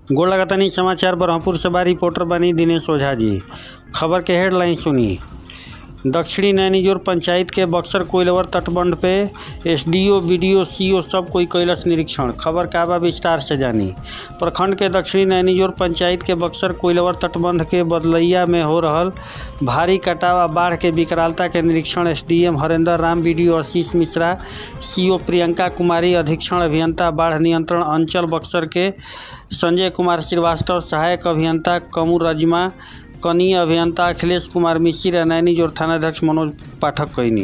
गोड़ लगातानी समाचार बरहमपुर से बा रिपोर्टर बानी दिनेश ओझा जी खबर के हेडलाइन सुनी दक्षिणी नैनीजोर पंचायत के बक्सर कोइलवर तटबंध पे एसडीओ बीडीओ सीओ सब कोई कैलस निरीक्षण खबर का बा विस्तार से जानी प्रखंड के दक्षिणी नैनीजोर पंचायत के बक्सर कोइलवर तटबंध के बदलैया में हो रहल भारी कटाव आ बाढ़ के विकरालता के निरीक्षण SDM Harendra Ram BDO Ashish Mishra CO Priyanka Kumari अधीक्षण अभियंता बाढ़ नियंत्रण अंचल बक्सर के संजय कुमार श्रीवास्तव सहायक अभियंता कमू रजमा कनीय अभियंता अखिलेश कुमार मिश्र आ नैनीजोर थानाध्यक्ष मनोज पाठक कैनी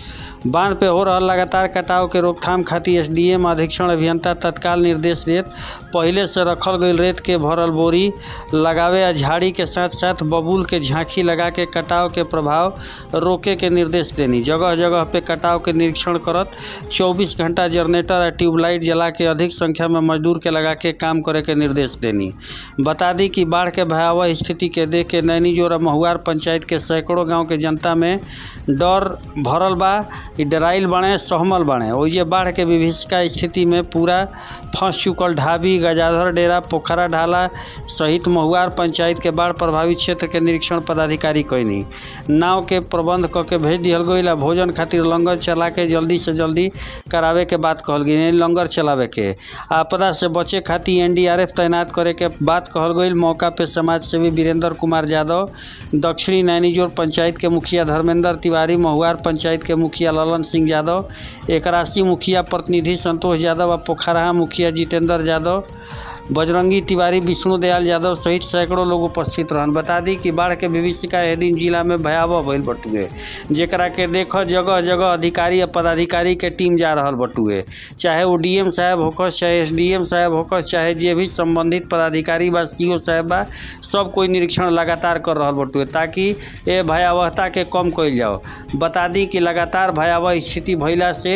बांध पे हो रहल लगातार कटाव के रोकथाम खातिर एसडीएम अधीक्षण अभियंता तत्काल निर्देश देत पहिले से रखल गईल रेत के भरल बोरी लगावे आ झाड़ी के साथ साथ बबूल के झांकी लगा के कटाव के प्रभाव रोके के निर्देश देनी जगह जगह पे कटाव के निरीक्षण करत 24 घंटा जनरेटर आ ट्यूबलाइट जला के अधिक संख्या में मजदूर के लगा के काम करे के निर्देश देनी बता दी कि बाढ़ के भयावह स्थिति के देख के नैनीजोर आ महुआर पंचायत के सैकड़ों गांव के जनता में डर भरल बा इ डराइल बाड़े सहमल बाड़े ओइजे बाढ़ के विभीषिका स्थिति में पूरा फंस चुकल ढाबी गजाधर डेरा पोखरा ढाला सहित महुआर पंचायत के बाढ़ प्रभावित क्षेत्र के निरीक्षण पदाधिकारी कैनी नाव के प्रबंध क के भेज दिहल गईल आ भोजन खातिर लंगर चला के जल्दी से जल्दी करावे के बात कहल गई यानी लंगर चलावे के आपदा से बचे खातिर एनडीआरएफ तैनात करे के बात कहल गईल मौका पे समाज सेवी वीरेंद्र कुमार यादव दक्षिणी नैनीजोर पंचायत के मुखिया धर्मेंद्र तिवारी महुआर पंचायत के मुखिया ललन सिंह यादव एकरासी मुखिया प्रतिनिधि संतोष यादव आ पोखराहा मुखिया जितेंद्र यादव बजरंगी तिवारी विष्णु दयाल यादव सहित सैकड़ों लोग उपस्थित रहन बता दी कि बाढ़ के विभीषिका एह दिन जिला में भयावह भइल बटुए जेकरा के देख जगह जगह अधिकारी आ पदाधिकारी के टीम जा रहल बटुए चाहे वो डीएम साहब होकस चाहे एसडीएम साहब होकस चाहे जे भी संबंधित पदाधिकारी बा सीओ साहब बा सब कोई निरीक्षण लगातार कर रहल बटुए ताकि ए भयावहता के कम कइल जाओ बता दी कि लगातार भयावह स्थिति भइला से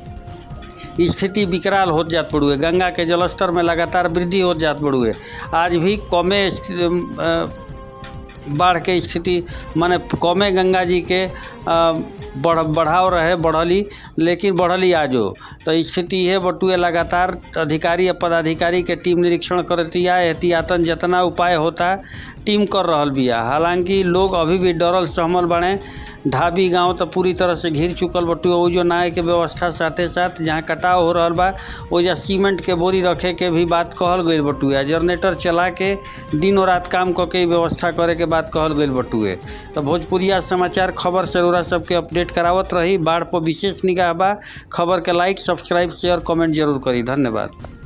स्थिति विकराल होत जात पड़ुए गंगा के जलस्तर में लगातार वृद्धि होत जात पड़ुए आज भी कमे बाढ़ के स्थिति माने कमे गंगा जी के बढ़ बढ़ाव रहे बढ़ली लेकिन बढ़ली आजो तो स्थिति यह बटुए लगातार अधिकारी या पदाधिकारी के टीम निरीक्षण करतिया एहतियातन जितना उपाय होता टीम कर रहल बिया हालांकि लोग अभी भी डरल सहमल बने ढाबी गांव तो पूरी तरह से घिर चुकल बटुए ओजो नाय के व्यवस्था साथे साथ जहाँ कटाव हो रहल बा ओजा सीमेंट के बोरी रखे के भी बात कहल गईल बटुए जनरेटर चला के दिनों रात काम क के व्यवस्था करे के बात कहल गईल बटुए तो भोजपुरिया समाचार खबर से रउरा सबके अपडेट करावत रही बाढ़ पर विशेष निगाह बा खबर के लाइक सब्सक्राइब शेयर कमेंट जरूर करी धन्यवाद